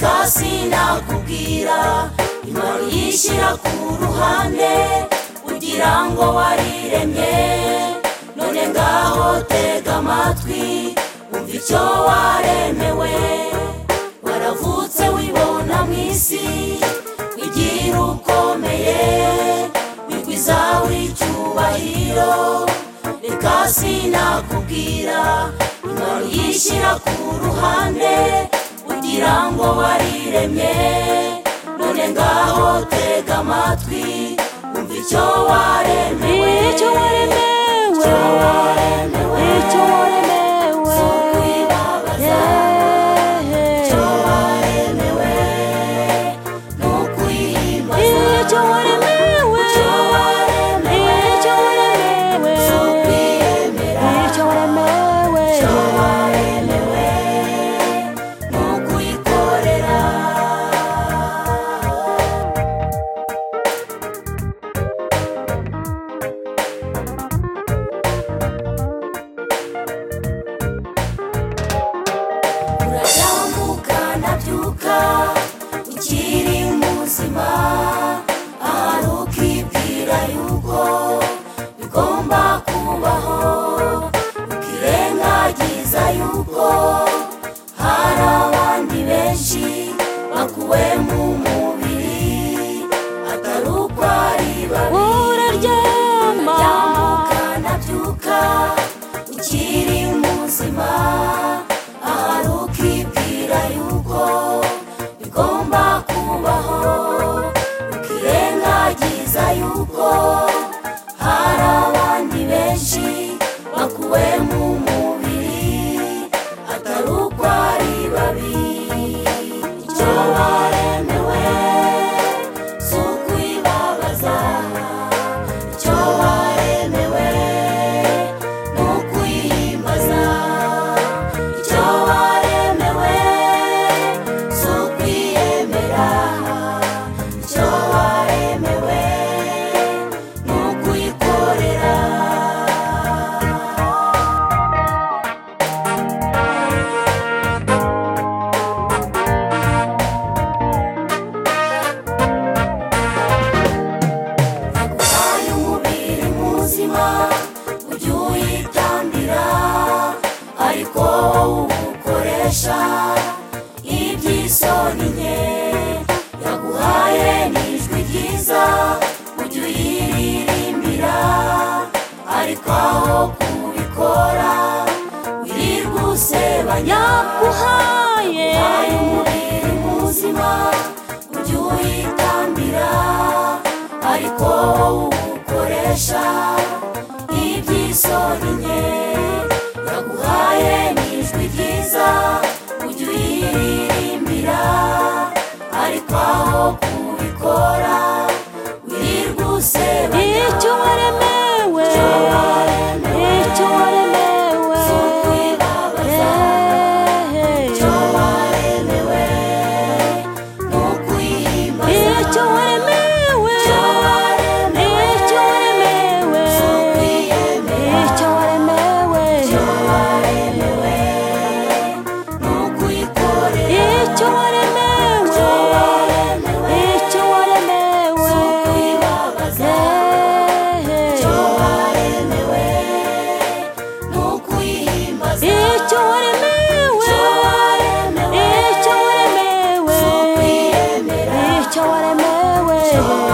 hasi nakubwira imari yishyira ku ruhande ugira ngo wariremye none ngaho tega amatwi umva icyo waremewe waravutse wibona mu isi wigira ukomeye wigwiza icyubahiro reka sinakubwira imari yishyira ku ruhande ugira ngo wariremye none ngaho tega amatwi umva icyo waremewe icyo waremewe icyo waremewe icyo waremewe si ukwibabaza Yeah. icyo waremewe ni ukwihimbaza icyo waremewe icyo waremewe icyo waremewe si ukwiyemera icyo waremewe icyo waremewe ni ukwikorera uratambuka nabyuka ukiri muzima ahari ukibwira yuko bigomba kubaho ukirengagiza yuko hari abandi benshi bakuwe mu mubiri atari uko ari babi uraryama ndamuka nabyuka ukiri muzima ahari ukibwira yuko bigomba kubaho ukirengagiza yuko hari abandi benshi bakuwe mu mubiri atari uko ari babi icyo waremewe si ukwibabaza icyo waremewe ni ukwihimbaza icyo waremewe si ukwiyemera icyo waremewe ni ukwikorera aguhaye umubiri muzima ujye uyitambira ariko wowe uwukoresha iby'isoni nke yaguhaye n'ijwi ryiza ujye uyiririmbira ariko aho kubikora wirirwa usebanya yaguhaye Hari umubiri muzima ujye uyitambira ariko wowe uwukoresha iby'isoni nke yaguhaye n'ijwi ryiza ujye uyiririmbira ariko aho kubikora wirirwa usebanya icyo waremewe Icyo waremewe. icyo waremewe si ukwibabaza Yeah. icyo waremewe ni ukwihimbaza icyo waremewe icyo waremewe icyo waremewe si ukwiyemera icyo waremewe icyo waremewe ni ukwikorera icyo icyo waremewe waremewe icyo waremewe si ukwibabaza icyo waremewe ni ukwihimbaza icyo waremewe icyo waremewe icyo waremewe si ukwiyemera icyo waremewe icyo